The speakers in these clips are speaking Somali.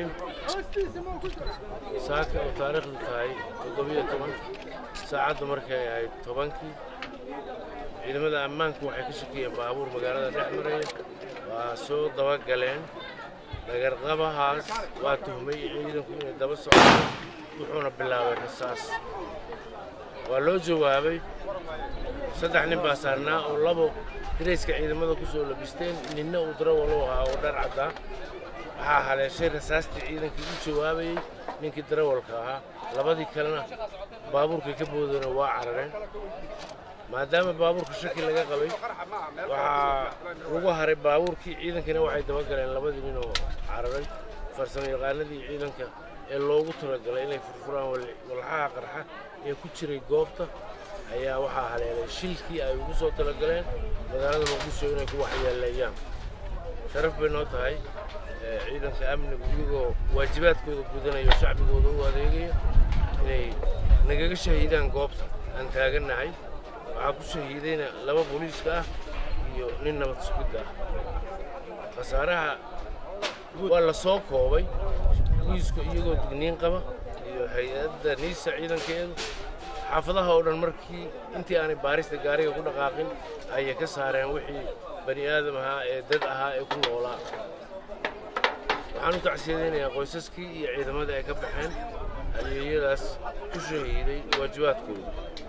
saaka oo taariikhdu tahay toddobiyo toban saacadda markay ahayd tobankii ciidamada ammaanku waxay ka shakiyeen baabuur magaalada dhex maraya waa soo dabagaleen dhagarqabahaas waa tuhmay ciidanku inay daba socdaan wuxuuna bilaabay rasaas waa loo jawaabay saddex nin baa saarnaa oo labo dirayska ciidamada ku soo labisteen ninna uu darawal u ahaa oo dhar caddaa waxaa haleeshay rasaastii ciidankii u jawaabayey ninkii darawalka ahaa labadii kalena baabuurkay ka boodana waa carareen maadaama baabuurka shaki laga qabay waxaa lagu haray baabuurkii ciidankina waxay dabagaleen labadii nin oo cararay farsamo yaqaanadii ciidanka ee loogu talagalay inay furfuraan walxaha qarxa ee ku jiray goobta ayaa waxaa haleelay shilkii ay ugu soo talagaleen magaalada muqdisho inay ku waxyeeleeyaan sharaf bay noo tahay ciidanka amnigu iyagoo waajibaadkooda gudanaya shacbigooda u adeegaya inay nagaga shahiidaan goobta aan taagannahay waxaa ku shahiidayna laba booliiska ah iyo nin nabad sugidda ah khasaaraha waa la soo koobay booliisku iyagoo digniin qaba iyo hay-adda niisa ciidankeedu xaafadaha oo dhan markii intii aanay baarista gaariga ku dhaqaaqin ayay ka saareen wixii bani aadam ahaa ee dad ahaa ee ku noolaa waxaan u tacsiyadaynayaa qoysaskii iyo ciidamadii ay ka baxeen adeegyadaas ku shahiiday waajibaadkooda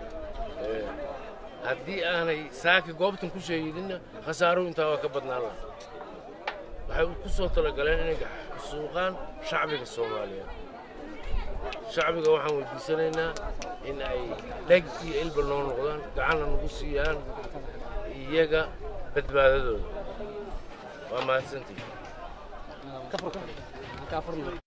haddii aanay saaka goobtan ku shahiidinna khasaaruhu intaa waa ka badnaan laha waxay ku soo talagaleen inay suuqaan shacbiga soomaaliyeed shacbiga waxaan weydiisanaynaa in ay dheg iyo ilba noo noqdaan gacanna nagu siiyaan iyaga badbaadadooda waa mahadsantihi